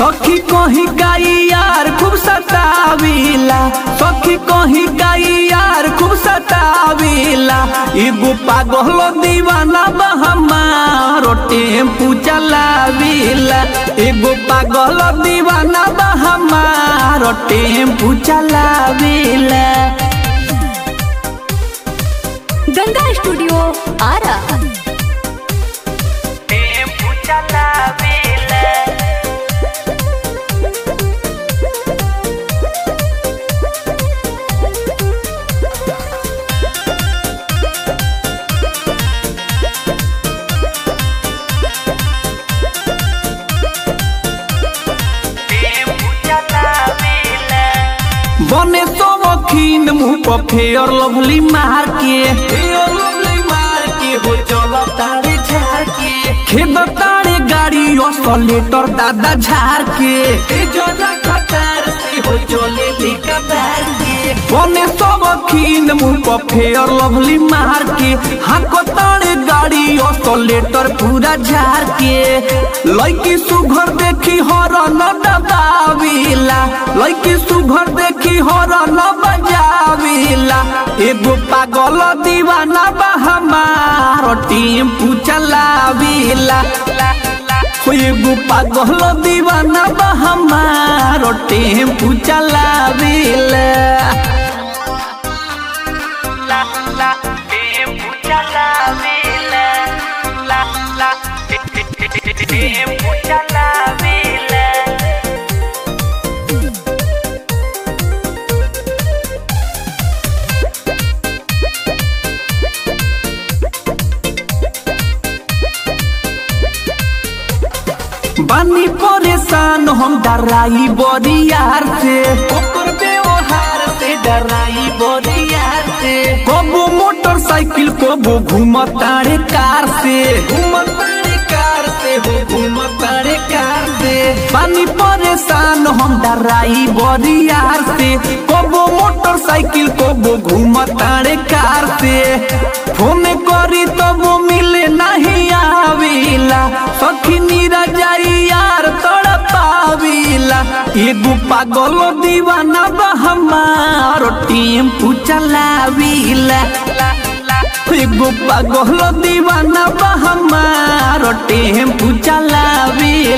सखी कहीं गाई यार खूब सतावीला सखी कहीं गाई यार खूब सतावीला एगो पागल दीवाना बा हमारो टेम्पू चलावीला एगो पागल दीवाना बा हमारो टेम्पू चलावीला गंगा स्टूडियो आरा टेम्पू चलावीला बने तो वकीन मुंह पर फेयर लवली मार के फेयर लवली मार के हो चलो तारे झार के खेद तारे गाड़ी oscillator दादा झार के ए जोजा खतर से हो चले लिका बार के बने तो वकीन मुंह पर फेयर लवली मार के हाको तारे गाड़ी oscillator पूरा झार के लड़की सुघर देखी हरन दबावीला लड़की सुघर देखी हरन बजावीला एगो पागल दीवाना बा हमार टेम्पू चलावीला हो एगो पागल दीवाना बा हमार टेम्पू चलावीला टेम्पू चलावीला टेम्पू चलावीला बानी परेशान हम डराई बरियार से ओकर व्यवहार से डराई बरियार से कबो मोटरसाइकिल कबो घूमतारे कार से घूमतारे कार से हो घूमतारे कार से बानी परेशान हम डराई बरियार से कबो मोटरसाइकिल कबो घूमतारे कार से फोन करी तबो मिले नहीं आविला सखी नीरा जाई यार तोड़ा पाविला एगो पागल दीवाना बा हमारो टेम्पू चलाविला एगो पागल दीवाना बा हमारो टेम्पू चलाविला